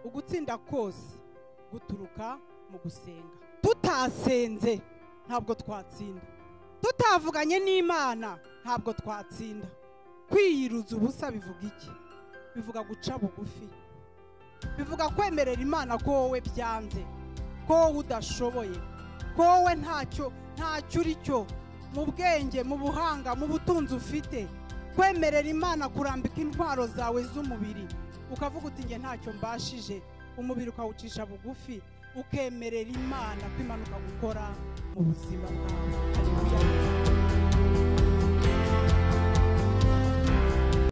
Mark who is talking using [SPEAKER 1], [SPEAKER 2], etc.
[SPEAKER 1] ugutsinda kose guturuka mu gusenga tutasenze ntabwo twatsinda tutavuganye n'imana ntabwo twatsinda kwiyiruza ubusa bivuga iki bivuga guca bugufi bivuga kwemerera imana ko wowe byanze ko wowe udashoboye ko wowe ntacyo ntacyo uri cyo mu bwenge mu buhanga mu butunzi ufite kwemerera imana kurambika intwaro zawe z'umubiri ukavuga uti njye ntacyo mbashije umubiri ukawucisha bugufi ukemerera imana ko imanuka gukora mu buzima bwawe